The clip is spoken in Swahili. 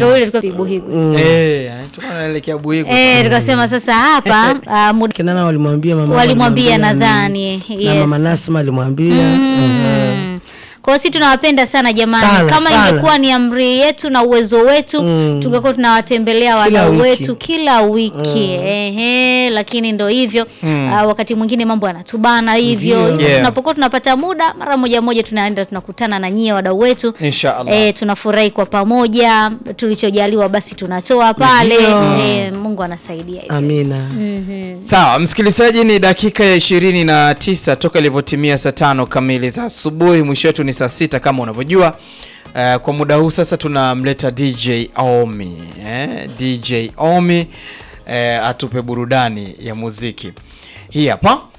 ndio ile tulikuwa Buhigu. Eh, tulikuwa tunaelekea Buhigu. Eh, tukasema sasa hapa ah, muda Kinana walimwambia mama walimwambia walimwambia nadhani na yes. mama Nasma alimwambia Mm. Kwa hiyo sisi tunawapenda sana jamani. Sana, Kama sana. ingekuwa ni amri yetu na uwezo wetu Mm. tungekuwa tunawatembelea Kila wadau wiki. wetu kila wiki. Ehe, lakini ndo hivyo. Ah, wakati mwingine mambo yanatubana hivyo. Ndio. Yeah. Tunapokuwa tunapata muda mara moja moja tunaenda tunakutana na nyie wadau wetu. Inshallah. Eh, tunafurahi kwa pamoja, tulichojaliwa basi tunatoa pale. Ndio. Eh, Mungu anasaidia hivyo. Amina. Mhm. Sawa, msikilizaji, ni dakika ya ishirini na tisa toka ilivyotimia saa tano kamili za asubuhi. Mwisho wetu ni saa sita kama unavyojua. Uh, kwa muda huu sasa tunamleta DJ Omi eh? DJ Omi eh, atupe burudani ya muziki hii hapa.